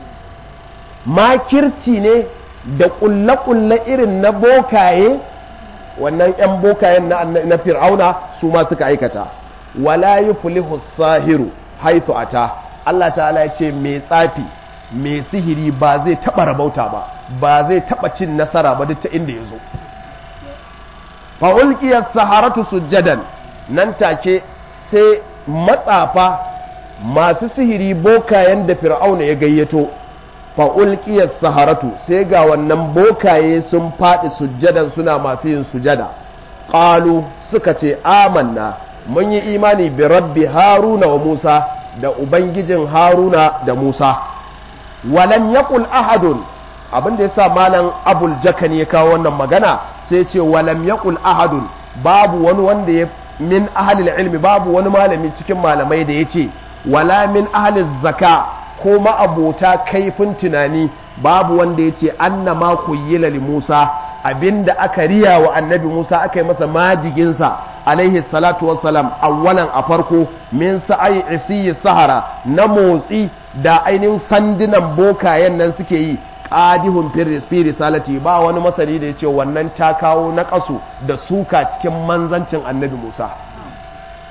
makirci ne da ƙulle-ƙulle irin na bokaye wannan 'yan bokayen na fir'auna su ma suka aikata wala yi sahiru haithu ata Allah ta'ala ya ce mai tsafi mai sihiri ba zai taɓa rabauta ba ba zai taɓa cin nasara ba duk ta inda ya zo fa'ulƙiyar saharatu sujjadan nan take sai matsafa masu sihiri bokayen da fir'auna ya gayyato fa'ulƙiyar saharatu sai ga wannan bokaye sun faɗi sujjadan suna masu yin sujada ƙalu suka ce amanna mun yi imani bi rabbi haruna wa musa da ubangijin haruna da musa walam yaqul ahadun abin da yasa malam abul jakan ya kawo wannan magana sai ce walam yaqul ahadun babu wani wanda ya min ahlil ilmi babu wani malami cikin malamai da yace wala min ahliz zaka ko ma'abota kaifin tunani babu wanda yace annama kuyyila li Musa abinda aka riya wa annabi Musa aka yi masa majiginsa alaihi salatu wassalam awwalan a farko min sa'ai isiyi sahara na motsi da ainihin sandunan bokayen nan suke yi qadihun fi risalati ba wani masani da yace wannan ta kawo na kasu da suka cikin manzancin annabi Musa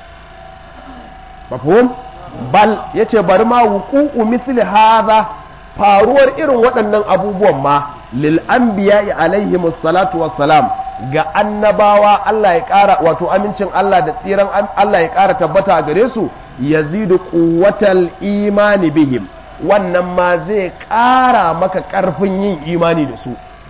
mafhum bal yace bari ma wuqu'u misli hadha faruwar irin waɗannan abubuwan ma lil anbiya'i alaihi salatu wassalam ga annabawa Allah ya ƙara wato amincin Allah da tsiran Allah ya ƙara tabbata a gare su yazidu quwwatal imani bihim wannan ma zai ƙara maka ƙarfin yin imani da su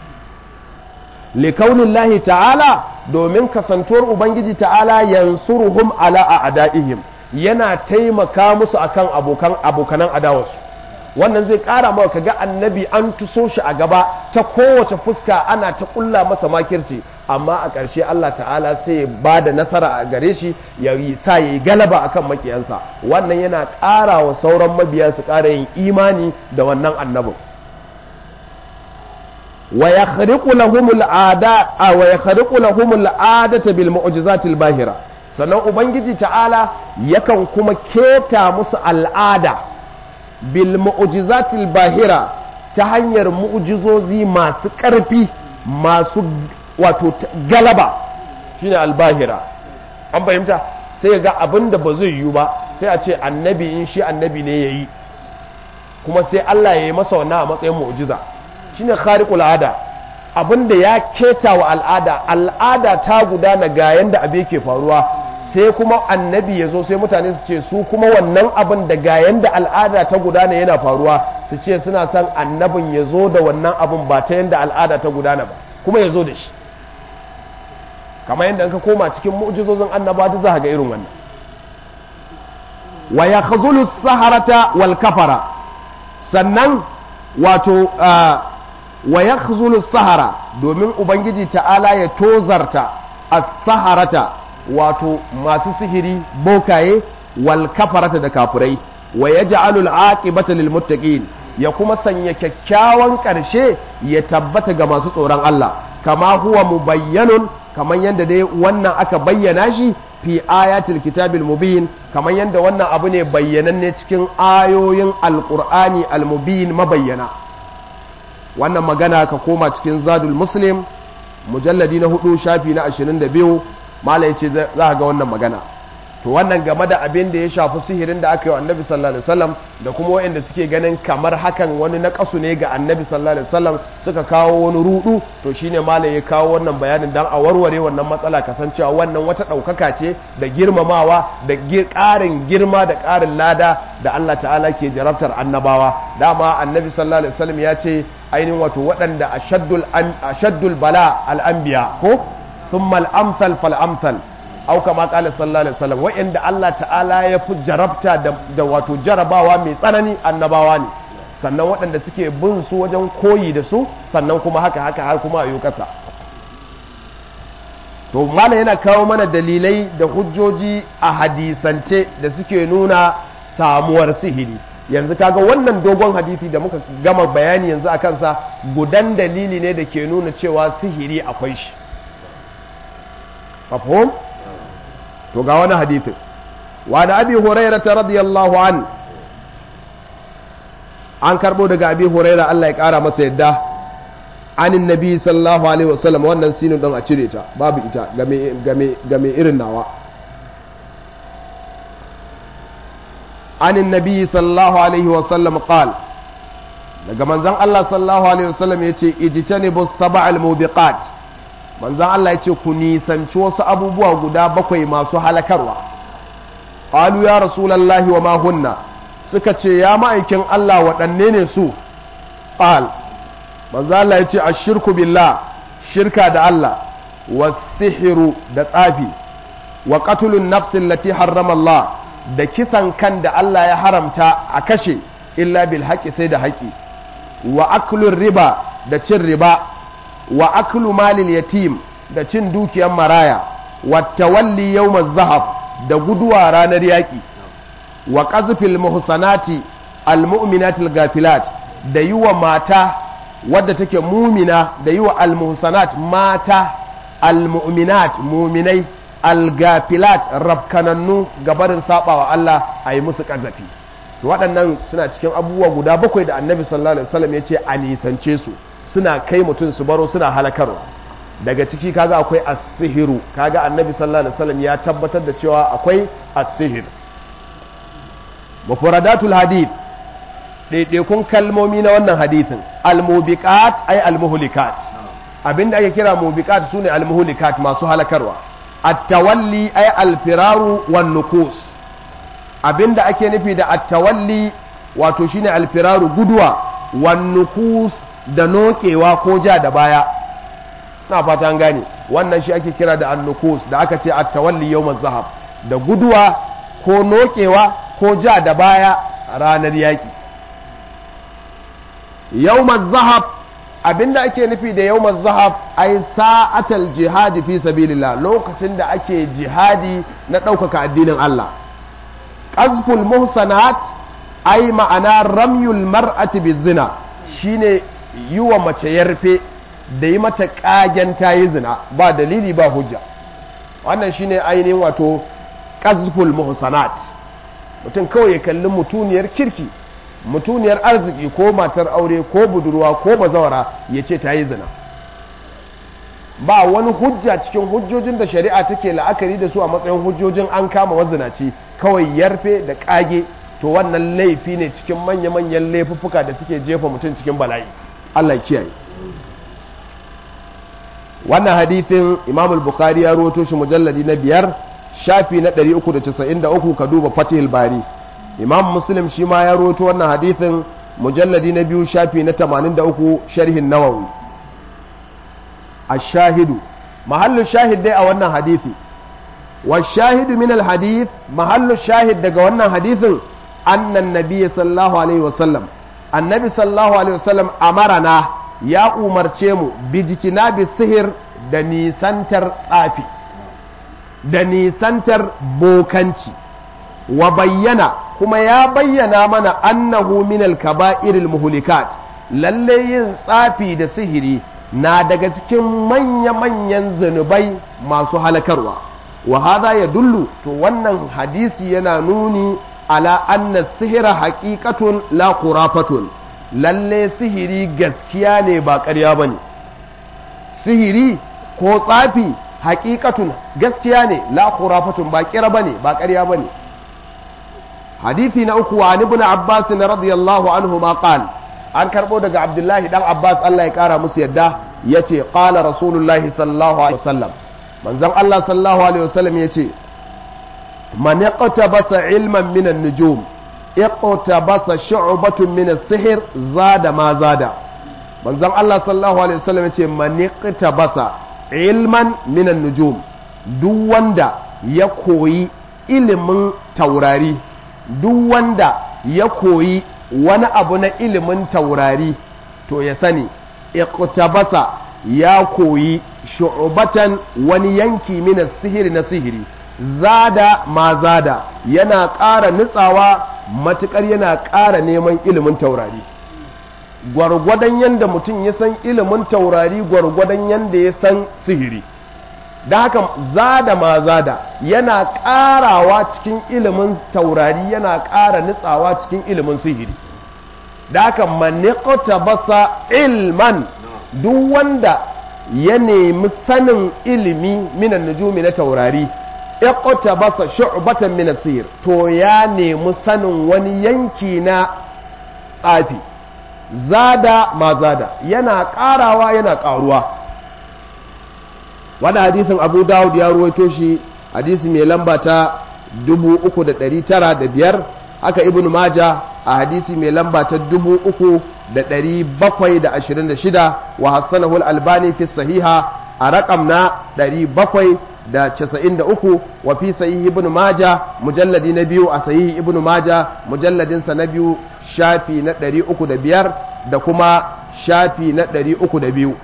likaunin ta'ala domin kasantuwar ubangiji ta'ala yansuruhum ala a'da'ihim yana taimaka musu akan abokan abokanan adawarsu wannan zai kara maka kaga annabi an tuso shi a gaba ta kowace fuska ana ta kulla masa makirci amma a ƙarshe Allah ta'ala sai ya ba da nasara a gare shi ya yi sa ya yi galaba akan makiyansa wannan yana ƙara wa sauran mabiya su ƙara yin imani da wannan annabin wa yakhriqu lahum al'ada wa yakhriqu lahum al'adata bil mu'jizatil bahira sannan ubangiji ta'ala yakan kuma keta musu al'ada bil mu'jizatil bahira ta hanyar mu'jizozi masu ƙarfi masu wato galaba shine albahira an fahimta sai ga abin da ba zai yiwu ba sai a ce annabi in shi annabi ne yayi kuma sai Allah ya yi masa wannan a matsayin mu'jiza shine khariqul ada abinda ya keta wa al'ada al'ada ta gudana ga yanda abu yake faruwa sai kuma annabi ya zo sai mutane su ce su kuma wannan abin da ga yanda al'ada ta gudana yana faruwa su ce suna son annabin ya zo da wannan abin ba ta yanda al'ada ta gudana ba kuma ya zo da shi kamar yadda ka koma cikin mu'jizozin annaba ta za ga irin wannan wa ya saharata wal kafara sannan wato wa ya sahara domin ubangiji ta'ala ya tozarta as-saharata wato masu sihiri bokaye wal kafarata da kafurai wa yaj'alu al-aqibata lil muttaqin ya kuma sanya kyakkyawan ƙarshe ya tabbata ga masu tsoron Allah kama huwa mubayyanun kamar yadda dai wannan aka bayyana shi fi ayatul kitabil mubin kamar yadda wannan abu ne bayyananne cikin ayoyin alqur'ani almubin mabayyana wannan magana ka koma cikin zadul muslim mujalladi na hudu shafi na 22 mala yace za ga wannan magana to wannan game da abin da ya shafi sihirin da aka yi wa annabi sallallahu alaihi wasallam da kuma wayanda suke ganin kamar hakan wani nakasu ne ga annabi sallallahu alaihi wasallam suka kawo wani rudu to shine malai ya kawo wannan bayanin dan a warware wannan matsala kasancewa wannan wata ɗaukaka ce da girmamawa da ƙarin girma da ƙarin lada da Allah ta'ala ke jarabtar annabawa dama annabi sallallahu alaihi wasallam ya ce ainihin wato waɗanda ashaddul ashaddul bala al-anbiya ko thumma al-amsal fal amsal au kama kala sallallahu alaihi wasallam wa'anda Allah ta'ala ya fi jarabta da wato jarabawa mai tsanani annabawa ne sannan waɗanda suke bin su wajen koyi da su sannan kuma haka haka har kuma a yi kasa to malam yana kawo mana dalilai da hujjoji a hadisance da suke nuna samuwar sihiri yanzu kaga wannan dogon hadisi da muka gama bayani yanzu a kansa gudan dalili ne da ke nuna cewa sihiri akwai shi mafhum to ga wani hadithin wa da abi huraira ta radiyallahu an an karbo daga abi huraira Allah ya kara masa yadda anin nabi sallallahu alaihi wasallam wannan sinin don a cire ta babu ita game irin nawa anin nabi sallallahu alaihi wasallam qal daga manzon Allah sallallahu alaihi wasallam yace ijtanibu sab'al mubiqat manzan Allah ya ce ku nisanci wasu abubuwa guda bakwai masu halakarwa ƙalu ya rasulallahi wa mahunna suka ce ya ma'aikin Allah waɗanne ne su ƙal manzan Allah ya ce a shirku billah shirka da Allah wa sihiru da tsafi wa ƙatulun nafsin lati harrama Allah da kisan kan da Allah ya haramta a kashe illa bil haƙi sai da haƙi wa aklun riba da cin riba wa aklu malil yatim da cin dukiyar maraya wa tawalli yawmaz zahab da guduwa ranar yaƙi wa qazfil muhsanati almu'minatil gafilat da yi wa mata wadda take mumina da yi wa almuhsanat mata almu'minat muminai algafilat rabkanannu gabarin sabawa Allah a yi musu ƙazafi waɗannan suna cikin abubuwa guda bakwai da annabi sallallahu alaihi wasallam ya ce a nisance su suna kai mutum su baro suna halakarwa daga ciki kaga akwai as-sihiru kaga annabi sallallahu alaihi wasallam ya tabbatar da cewa akwai as-sihir mufradatul hadith ɗaiɗaikun kalmomi na wannan hadithin almubiqat ay almuhlikat abinda ake kira mubiqat sune almuhlikat masu halakarwa at-tawalli ay alfiraru wan nukus abinda ake nufi da at-tawalli wato shine alfiraru guduwa wan nukus da nokewa ko ja da baya na fata an gane wannan shi ake kira da annukus da aka ce at-tawalli yawm zahab da guduwa ko nokewa ko ja da baya ranar yaki yawm zahab abinda ake nufi da yawm zahab ai sa'atal jihadi fi sabilillah lokacin da ake jihadi na ɗaukaka addinin Allah qazful muhsanat ai ma'ana ramyul mar'ati bizina shine yi wa mace yarfe da yi mata kagen ta yi zina ba dalili ba hujja wannan shine ainihin wato qazful muhsanat mutum kawai ya kalli mutuniyar kirki mutuniyar arziki ko matar aure ko budurwa ko bazawara ya ce ta yi zina ba wani hujja cikin hujjojin da shari'a take la'akari da su a matsayin hujjojin an kama wazinaci kawai yarfe da kage to wannan laifi ne cikin manya-manyan laifuffuka da suke jefa mutum cikin bala'i Allah kiyaye wannan hadithin imam al-bukhari ya rawaito shi mujalladi na biyar shafi na 393 ka duba fatihul bari imam muslim shi ma ya rawaito wannan hadithin mujalladi na biyu shafi na 83 sharhin nawawi ash-shahidu mahallu shahid dai a wannan hadithi wa shahidu min al-hadith mahallu shahid daga wannan hadithin annan nabiy sallallahu alaihi wasallam annabi sallallahu alaihi wasallam amarana ya umarce mu bijitina bi sihir da nisantar tsafi da nisantar bokanci wa bayyana kuma ya bayyana mana annahu minal kaba'iril muhlikat lalle yin tsafi da sihiri na daga cikin manya-manyan zunubai masu halakarwa wa hadha ya dullu to wannan hadisi yana nuni ala anna sihira haqiqatun la khurafatun lalle sihiri gaskiya ne ba ƙarya ba ne sihiri ko tsafi haƙiƙatun gaskiya ne la khurafatun ba ƙira ba ne ba ƙarya ba ne hadithi na uku wa ibn abbas na radiyallahu anhu ma qal an karɓo daga abdullahi dan abbas Allah ya ƙara musu yadda yace qala rasulullahi sallallahu alaihi wasallam manzon Allah sallallahu alaihi wasallam yace man yaqtabasa ilman min an-nujum iqtabasa shu'batun min as-sihr zada ma zada manzon Allah sallallahu alaihi wasallam yace man iqtabasa ilman min an-nujum duk wanda ya koyi ilimin taurari duk wanda ya koyi wani abu na ilimin taurari to ya sani iqtabasa ya koyi shu'batan wani yanki min as-sihri na sihiri zada ma zada yana ƙara nutsawa matuƙar yana ƙara neman ilimin taurari gwargwadon yadda mutum ya san ilimin taurari gwargwadon yadda ya san sihiri da haka zada ma zada yana ƙarawa cikin ilimin taurari yana ƙara nutsawa cikin ilimin sihiri da haka maniƙota basa ilman duk wanda ya nemi sanin ilimi minan nujumi na taurari iqta basa shu'batan min asir to ya nemi sanin wani yanki na tsafi zada ma zada yana karawa yana karuwa wani hadisin abu dawud ya ruwaito shi hadisi mai lamba ta 3905 haka ibn maja a hadisi mai lamba ta 3726 wa hassanahu al-albani fi sahiha a rakam na 700 da casa'in da uku wa fi sahihi ibn maja mujalladi na biyu a sahihi ibn maja mujalladinsa na biyu shafi na ɗari uku da biyar da kuma shafi na ɗari uku da biyu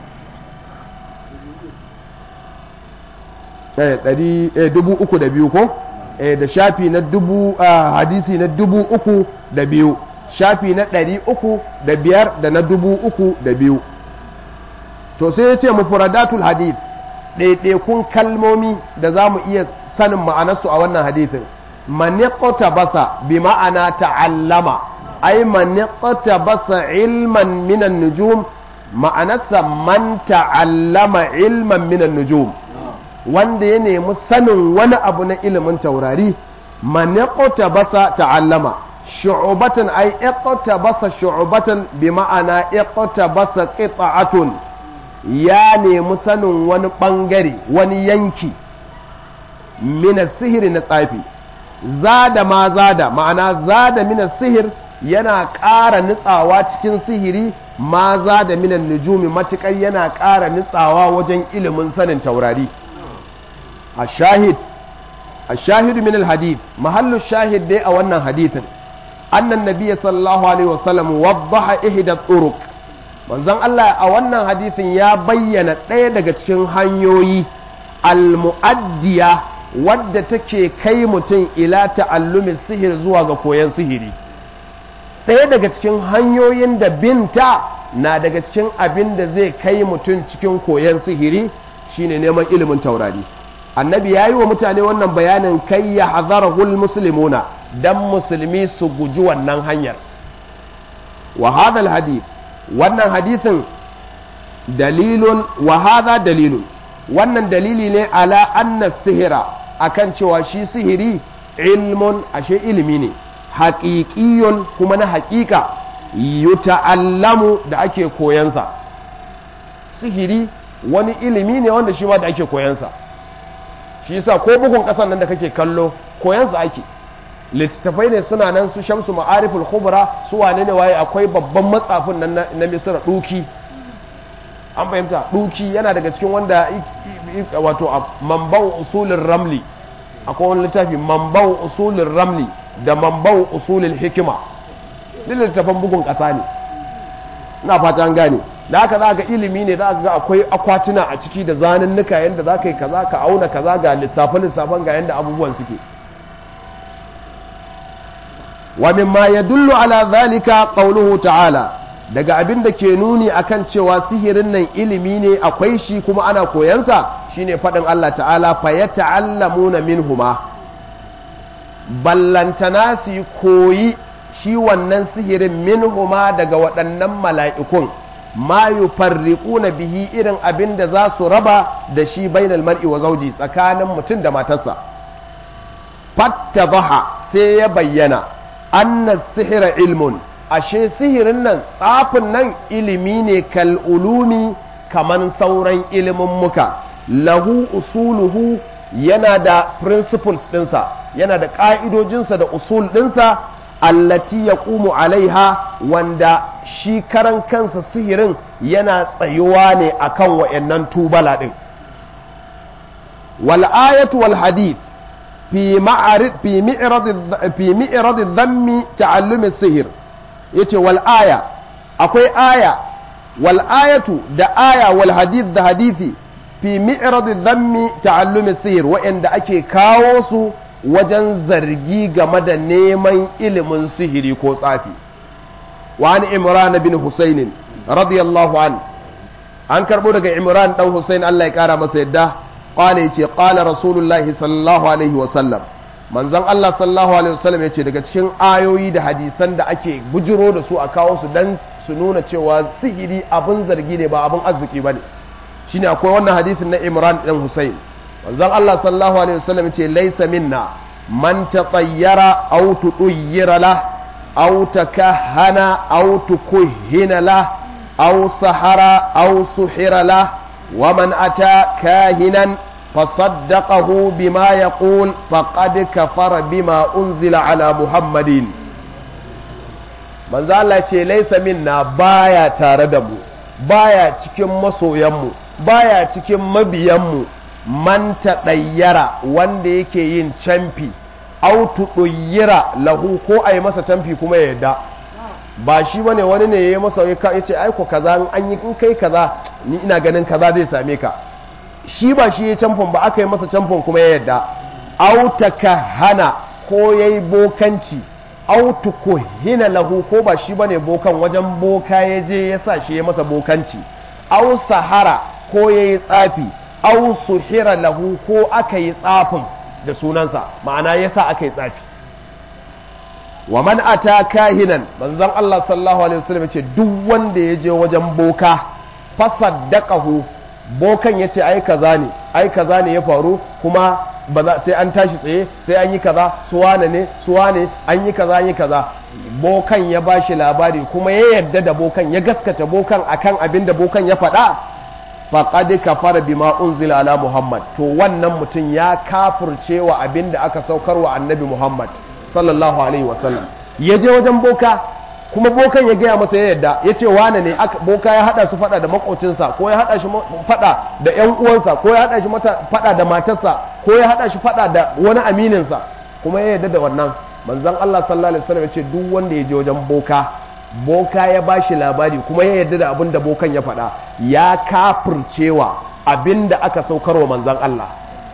dubu uku da biyu ko da shafi na dubu hadisi na dubu uku da biyu shafi na ɗari uku da biyar da na dubu uku da biyu to sai ya ce mufuradatul hadith ɗaiɗaikun kalmomi da za mu iya sanin ma'anarsu a wannan hadithin maniƙota basa bi ma'ana ta'allama ai maniƙota basa ilman minan nujum ma'anarsa man ta'allama ilman minan nujum wanda ya nemi sanin wani abu na ilimin taurari maniƙota basa ta'allama shu'ubatan ay iqtabasa shu'ubatan bi ma'ana iqtabasa qita'atun ya nemi sanin wani bangare wani yanki mina sihiri na tsafi zada ma zada ma'ana zada mina sihir yana ƙara nutsawa cikin sihiri ma zada minan nujumi matuƙar yana ƙara nutsawa wajen ilimin sanin taurari a shahid a shahid min alhadith mahallu shahid dai a wannan hadithin annan nabiyya sallallahu alaihi wasallam waddaha ihda turuq manzon Allah a wannan hadithin ya bayyana ɗaya daga cikin hanyoyi almu'addiya wadda take kai mutum ila ta'allumin sihir zuwa ga koyon sihiri ɗaya daga cikin hanyoyin da binta na daga cikin abin da zai kai mutum cikin koyon sihiri shine neman ilimin taurari annabi ya yi wa mutane wannan bayanin kai ya hazarahul musulmuna don musulmi su guji wannan hanyar wa hadal hadith wannan hadithin dalilun wa hadha dalilun wannan dalili ne ala anna sihira akan cewa shi sihiri ilmun ashe ilimi ne haƙiƙiyun kuma na haƙiƙa yuta'allamu da ake koyansa sihiri wani ilimi ne wanda shi ma da ake koyansa shi yasa ko bugun ƙasan nan da kake kallo koyansa ake littattafai ne suna nan su shamsu ma'ariful khubra su wane ne waye akwai babban matsafin nan na misira duki an fahimta duki yana daga cikin wanda wato mambau usulin ramli akwai wani littafi mambau usulin ramli da mambau usulin hikima duk littattafan bugun ƙasa ne na fata an gane da haka za ga ilimi ne za ga akwai akwatuna a ciki da zanunnuka yadda za ka yi kaza ka auna kaza ga lissafe-lissafen ga yadda abubuwan suke wa mimma yadullu ala zalika qawluhu ta'ala daga abin da ke nuni akan cewa sihirin nan ilimi ne akwai shi kuma ana koyansa shine faɗin Allah ta'ala fa yata'allamuna minhuma ballantana su koyi shi wannan sihirin minhuma daga waɗannan mala'ikun ma yufarriquna bihi irin abin da za su raba da shi bainal mar'i wa zauji tsakanin mutum da matarsa fattabaha sai ya bayyana anna sihira ilmun ashe sihirin nan tsafin nan ilimi ne kal ulumi kaman sauran ilimin muka lahu usuluhu yana da principles ɗinsa yana da ƙa'idojinsa da usul ɗinsa allati ya alaiha wanda shi karan kansa sihirin yana tsayuwa ne akan wa'yannan tubala ɗin wal ayatu wal hadith fi ma'arid fi mi'rad fi mi'rad dhammi ta'allum sihir yace wal aya akwai aya wal ayatu da aya wal hadith da hadithi fi mi'rad dhammi ta'allum sihir wa'anda ake kawo su wajen zargi game da neman ilimin sihiri ko tsafi wani imran bin husainin radiyallahu an an karbo daga imran dan husain Allah ya kara masa yadda qala yace qala rasulullahi sallallahu alaihi wa sallam manzon Allah sallallahu alaihi wa sallam yace daga cikin ayoyi da hadisan da ake bujiro da su a kawo su dan su nuna cewa sihiri abin zargi ne ba abin arziki bane shine akwai wannan hadisin na imran dan husain manzon Allah sallallahu alaihi wasallam ce laisa minna man tatayyara aw tudayyira la aw takahana aw tukuhina la aw sahara aw suhira la wa man ata kahinan fasaddaqahu bima yaqul faqad kafara bima unzila ala muhammadin manzo Allah ce laisa minna baya tare da mu baya cikin masoyanmu baya cikin mabiyanmu man ɗayyara wanda yake yin camfi autu ɗuyyira lahu ko a yi masa camfi kuma ya yadda ba shi bane wani ne ya yi masa ya ce aiko kaza an yi in kai kaza ni ina ganin kaza zai same ka shi ba shi ya camfin ba aka yi masa camfin kuma ya yadda auta ka hana ko ya yi bokanci autu ko hina lahu ko ba shi bane bokan wajen boka ya je ya sa shi ya masa bokanci au sahara ko ya yi tsafi au suhira lahu ko aka yi tsafin da sunansa ma'ana yasa aka yi tsafi wa man ata kahinan manzon Allah sallallahu alaihi wasallam yace duk wanda ya je wajen boka fasaddaqahu bokan yace ai kaza ne ai kaza ne ya faru kuma sai an tashi tsaye sai an yi kaza su wane ne su wane an yi kaza an yi kaza bokan ya bashi labari kuma ya yarda da bokan ya gaskata bokan akan abin da bokan ya faɗa faqad kafara bima unzila ala muhammad to wannan mutum ya kafirce wa abin da aka saukar wa annabi muhammad sallallahu alaihi wasallam ya je wajen boka kuma bokan ya gaya masa ya yadda ya ce wane ne boka ya hada su fada da makocinsa ko ya hada shi fada da yan uwansa ko ya hada shi fada da matarsa ko ya hada shi fada da wani amininsa kuma ya yadda da wannan manzon Allah sallallahu alaihi wasallam ya ce duk wanda ya je wajen boka boka ya bashi labari kuma ya yadda da abin da bokan ya fada ya kafircewa abin da aka saukarwa manzon Allah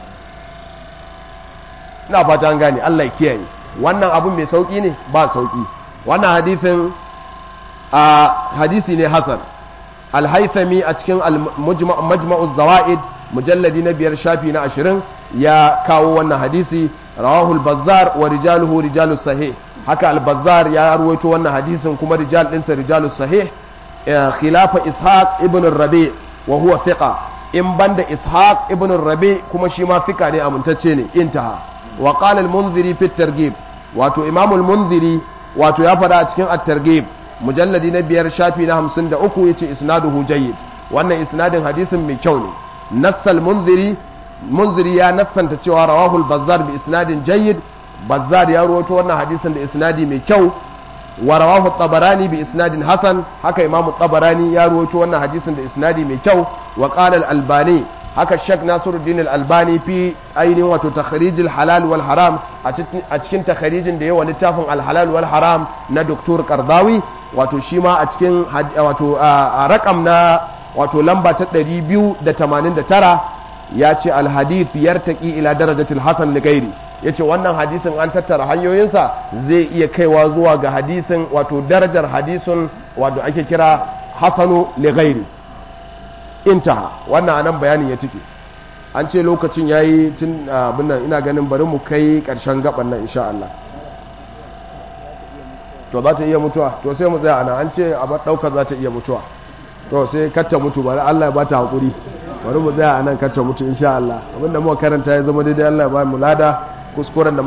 ina fata an gane Allah ya kiyaye wannan abin mai sauki ne ba sauki wannan hadithin a hadisi ne hasan alhaithami a cikin majma'uz zawaid mujalladi na biyar shafi na ashirin ya kawo wannan hadisi rawahul bazzar wa rijaluhu rijalus sahih haka al-bazzar ya ruwaito wannan hadisin kuma rijal ɗinsa rijalus sahih khilafa ishaq ibn rabi wa huwa thiqa in banda ishaq ibn rabi kuma shi ma thiqa ne amintacce ne intaha wa qala al-munziri fi targhib wato imamul munziri wato ya faɗa a cikin at-targhib mujalladi na biyar shafi na hamsin da uku yace isnaduhu jayyid wannan isnadin hadisin mai kyau ne nassal munziri munziri ya nassanta cewa rawahul bazzar bi isnadin jayyid bazzar ya rawaito wannan hadisin da isnadi mai kyau wa rawahu tabarani bi isnadin hasan haka imamu tabarani ya rawaito wannan hadisin da isnadi mai kyau wa qala al-albani haka shek nasiruddin al-albani fi ainihin wato takharijil halal wal haram a cikin takharijin da yawa littafin al-halal wal haram na doktor kardawi wato shi ma a cikin wato a rakam na wato lamba ta 289 ya ce al-hadith yartaqi ila darajatil hasan li ghairi yace wannan hadisin an tattara hanyoyinsa zai iya kaiwa zuwa ga hadisin wato darajar hadisin wato ake kira hasanu li ghairi intaha wannan anan bayanin ya cike an ce lokacin yayi tun abin nan ina ganin bari mu kai karshen gaban nan insha Allah to za ta iya mutuwa to sai mu tsaya ana an ce a bar daukar za ta iya mutuwa to sai katta mutu bari Allah ya bata hakuri bari mu tsaya anan katta mutu insha Allah abinda muka karanta ya zama daidai Allah ya ba mu lada kuskuren da